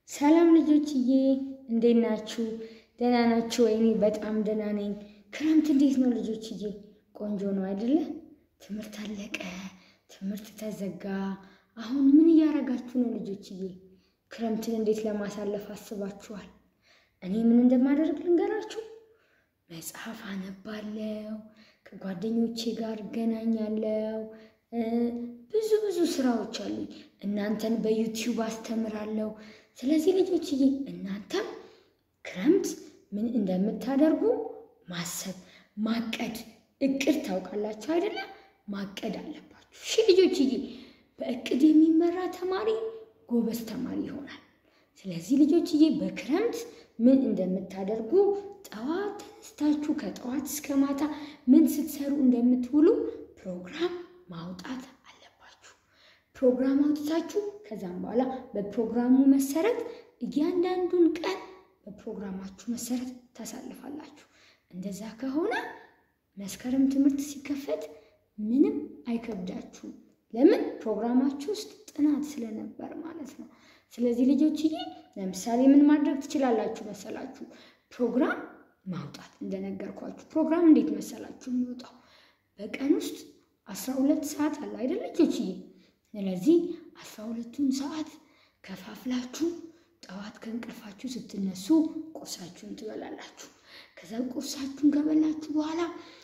ሰላም ልጆችዬ እንዴት ናችሁ? ደህና ናችሁ ወይ? እኔ በጣም ደህና ነኝ። ክረምት እንዴት ነው ልጆችዬ? ቆንጆ ነው አይደለ? ትምህርት አለቀ፣ ትምህርት ተዘጋ። አሁን ምን እያደረጋችሁ ነው ልጆችዬ? ክረምትን እንዴት ለማሳለፍ አስባችኋል? እኔ ምን እንደማደርግ ልንገራችሁ። መጽሐፍ አነባለሁ፣ ከጓደኞቼ ጋር እገናኛለሁ። ብዙ ብዙ ስራዎች አሉኝ። እናንተን በዩቲዩብ አስተምራለሁ። ስለዚህ ልጆችዬ እናንተም ክረምት ምን እንደምታደርጉ ማሰብ፣ ማቀድ፣ እቅድ ታውቃላችሁ አይደለም? ማቀድ አለባችሁ። እሺ ልጆችዬ፣ በእቅድ የሚመራ ተማሪ ጎበዝ ተማሪ ይሆናል። ስለዚህ ልጆችዬ በክረምት ምን እንደምታደርጉ ጠዋት ተነስታችሁ ከጠዋት እስከ ማታ ምን ስትሰሩ እንደምትውሉ ፕሮግራም ማውጣት አለባችሁ። ፕሮግራም አውጥታችሁ ከዛም በኋላ በፕሮግራሙ መሰረት እያንዳንዱን ቀን በፕሮግራማችሁ መሰረት ታሳልፋላችሁ። እንደዛ ከሆነ መስከረም ትምህርት ሲከፈት ምንም አይከብዳችሁም። ለምን? ፕሮግራማችሁ ውስጥ ጥናት ስለነበር ማለት ነው። ስለዚህ ልጆችዬ ለምሳሌ ምን ማድረግ ትችላላችሁ መሰላችሁ? ፕሮግራም ማውጣት እንደነገርኳችሁ። ፕሮግራም እንዴት መሰላችሁ የሚወጣው? በቀን ውስጥ አስራ ሁለት ሰዓት አለ አይደል ልጆችዬ? ስለዚህ አስራ ሁለቱን ሰዓት ከፋፍላችሁ ጠዋት ከእንቅልፋችሁ ስትነሱ ቁርሳችሁን ትበላላችሁ። ከዛ ቁርሳችሁን ከበላችሁ በኋላ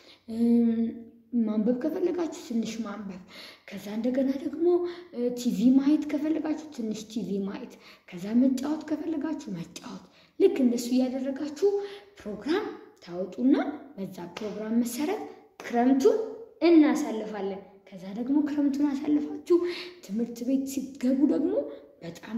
ማንበብ ከፈለጋችሁ ትንሽ ማንበብ፣ ከዛ እንደገና ደግሞ ቲቪ ማየት ከፈለጋችሁ ትንሽ ቲቪ ማየት፣ ከዛ መጫወት ከፈለጋችሁ መጫወት። ልክ እንደሱ እያደረጋችሁ ፕሮግራም ታወጡና በዛ ፕሮግራም መሰረት ክረምቱን እናሳልፋለን። ከዛ ደግሞ ክረምቱን አሳልፋችሁ ትምህርት ቤት ሲገቡ ደግሞ በጣም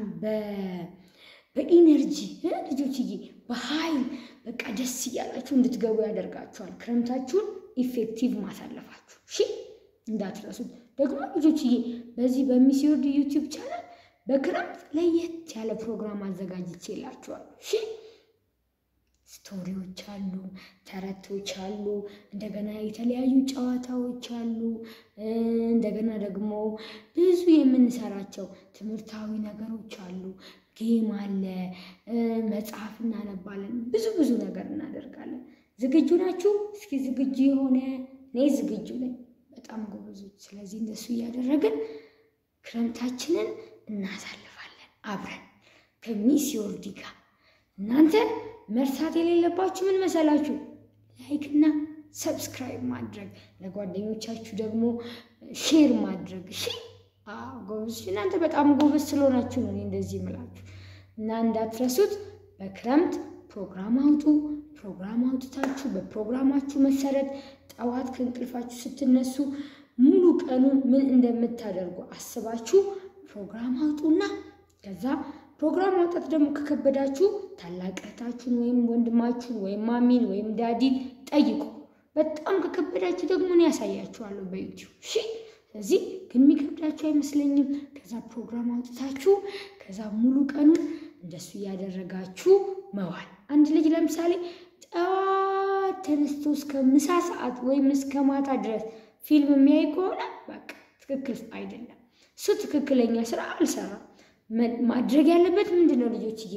በኢነርጂ ልጆችዬ በኃይል በቃ ደስ እያላችሁ እንድትገቡ ያደርጋችኋል። ክረምታችሁን ኢፌክቲቭ ማሳለፋችሁ እሺ፣ እንዳትረሱት። ደግሞ ልጆችዬ በዚህ በሚስዮርድ ዩቲዩብ ቻናል በክረምት ለየት ያለ ፕሮግራም አዘጋጅቼላችኋለሁ። እሺ፣ ስቶሪዎች አሉ፣ ተረቶች አሉ፣ እንደገና የተለያዩ ጨዋታዎች አሉ። እንደገና ደግሞ ብዙ የምንሰራቸው ትምህርታዊ ነገሮች አሉ። ጌም አለ፣ መጽሐፍ እናነባለን፣ ብዙ ብዙ ነገር እናደርጋለን። ዝግጁ ናችሁ? እስኪ ዝግጁ የሆነ እኔ ዝግጁ ነኝ። በጣም ጎበዞች። ስለዚህ እንደሱ እያደረግን ክረምታችንን እናሳልፋለን አብረን ከሚስ ዮርዲ ጋር። እናንተ መርሳት የሌለባችሁ ምን መሰላችሁ? ላይክና ሰብስክራይብ ማድረግ፣ ለጓደኞቻችሁ ደግሞ ሼር ማድረግ። እሺ ጎበዞች፣ እናንተ በጣም ጎበዝ ስለሆናችሁ ነው እኔ እንደዚህ የምላችሁ እና እንዳትረሱት። በክረምት ፕሮግራም አውጡ። ፕሮግራም አውጥታችሁ በፕሮግራማችሁ መሰረት ጠዋት ከእንቅልፋችሁ ስትነሱ ሙሉ ቀኑን ምን እንደምታደርጉ አስባችሁ ፕሮግራም አውጡና ከዛ ፕሮግራም ማውጣት ደግሞ ከከበዳችሁ ታላቅ እህታችሁን ወይም ወንድማችሁን ወይም ማሚን ወይም ዳዲን ጠይቁ። በጣም ከከበዳችሁ ደግሞ እኔ ያሳያችኋለሁ በዩቲዩብ እሺ። ስለዚህ ግን የሚከብዳችሁ አይመስለኝም። ከዛ ፕሮግራም አውጥታችሁ ከዛ ሙሉ ቀኑን እንደሱ እያደረጋችሁ መዋል። አንድ ልጅ ለምሳሌ ጠዋት ተነስቶ እስከ ምሳ ሰዓት ወይም እስከ ማታ ድረስ ፊልም የሚያይ ከሆነ በቃ ትክክል አይደለም። እሱ ትክክለኛ ስራ አልሰራም። ማድረግ ያለበት ምንድን ነው ልጆችዬ?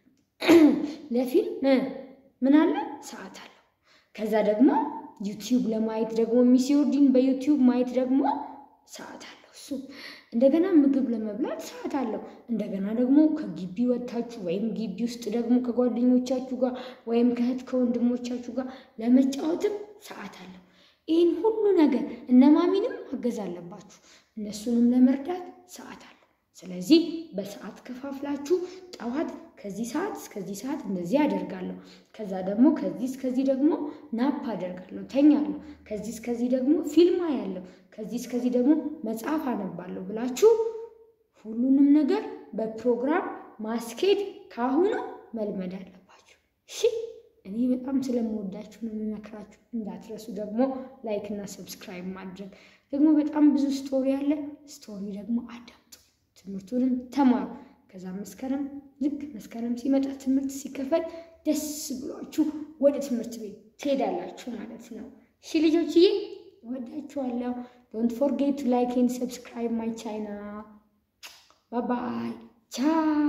ለፊልም ምን አለ ሰዓት አለው። ከዛ ደግሞ ዩቲዩብ ለማየት ደግሞ ሚስዮርዲን በዩቲዩብ ማየት ደግሞ ሰዓት አለው እሱ እንደገና ምግብ ለመብላት ሰዓት አለው። እንደገና ደግሞ ከግቢ ወጥታችሁ ወይም ግቢ ውስጥ ደግሞ ከጓደኞቻችሁ ጋር ወይም ከእህት ከወንድሞቻችሁ ጋር ለመጫወትም ሰዓት አለው። ይህን ሁሉ ነገር እነማሚንም ማገዝ አለባችሁ። እነሱንም ለመርዳት ሰዓት አለው። ስለዚህ በሰዓት ከፋፍላችሁ ጠዋት ከዚህ ሰዓት እስከዚህ ሰዓት እንደዚህ አደርጋለሁ፣ ከዛ ደግሞ ከዚህ እስከዚህ ደግሞ ናፕ አደርጋለሁ፣ ተኛለሁ፣ ከዚህ እስከዚህ ደግሞ ፊልም አያለሁ፣ ከዚህ እስከዚህ ደግሞ መጽሐፍ አነባለሁ ብላችሁ ሁሉንም ነገር በፕሮግራም ማስኬድ ካሁኑ መልመድ አለባችሁ። እሺ፣ እኔ በጣም ስለምወዳችሁ ነው የምመክራችሁ። እንዳትረሱ ደግሞ ላይክ እና ሰብስክራይብ ማድረግ። ደግሞ በጣም ብዙ ስቶሪ አለ። ስቶሪ ደግሞ አዳምጡ፣ ትምህርቱንም ተማሩ። ከዛ መስከረም ልክ መስከረም ሲመጣ ትምህርት ሲከፈት ደስ ብሏችሁ ወደ ትምህርት ቤት ትሄዳላችሁ ማለት ነው። እሺ ልጆችዬ እወዳችኋለሁ። ዶንት ፎርጌት ቱ ላይክ ኤንድ ሰብስክራይብ ማይ ቻናል። ባይ ባይ ቻው